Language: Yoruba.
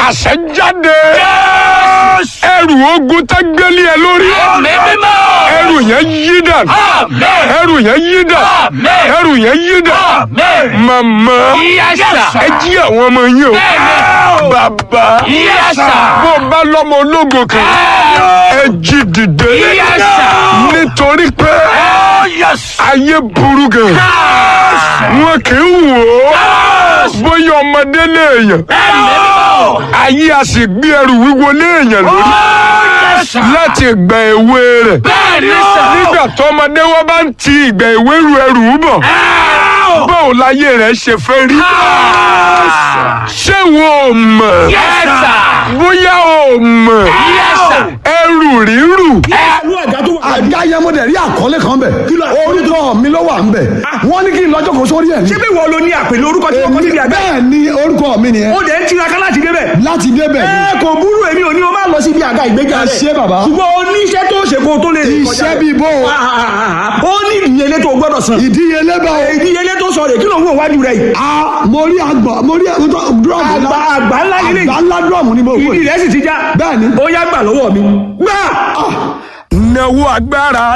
àṣẹ jáde ẹrù ogun tá gbélé ẹ lórí ẹrù yẹn yí dànù ẹrù yẹn yí dànù ẹrù yẹn yí dànù màmá ẹ jí àwọn ọmọ yín o bàbá bó o bá lọ́mọ ológo kan ẹ jí dìde nítorí pé ayé burú gan wọn kì í wò ó bóyá ọmọdé léèyàn ayé a sì gbé ẹrù wíwo léèyàn lórí láti ìgbà èwe rẹ̀ nígbà tọmọdé wọn bá ń ti ìgbà èwe ru ẹrù bọ̀ báwo láyé rẹ̀ ṣe fẹ́ rí ṣé wo ò mọ̀ bóyá o mọ̀ ẹrù rírù àga yẹn mo dẹ̀ rí àkọlé kan bẹ̀ orúkọ mi ló wà ń bẹ̀ wọ́n ní kí n lọ́jọ́ kó sórí ẹ̀ ní. ṣé bí wọ́n lo ní àpèlé orúkọ tí wọ́n kọ́ síbi àgbẹ̀. bẹ́ẹ̀ ni orúkọ mi nìyẹn ó dẹ̀ ń tiraka láti débẹ̀. láti débẹ̀ ni. ẹ kò burú èmi ò ní o máa lọ síbi àga ìgbéga ẹ rẹ̀. ṣé bàbá. ṣùgbọ́n o ní iṣẹ́ tó ṣe kó o tó lè rìn kọjá iṣẹ́ rẹ̀. bíi bó o Ah, ah, ah, ah. ó ní ìdíyelé tó o gbọ́dọ̀ san. ìdíyelé bá o. ìdíyelé tó sọ rè kí ló ń wò wájú rẹ̀ yìí. a mo rí àgbà mo rí dúrọ̀mù àgbà àgbà ńlá yìí àgbà ńlá dúrọ̀mù ni mo wò ìdí rẹ̀ sì ti já. Bẹ́ẹ̀ ni. ó yá gbà lọ́wọ́ mi. gbà. náwó agbára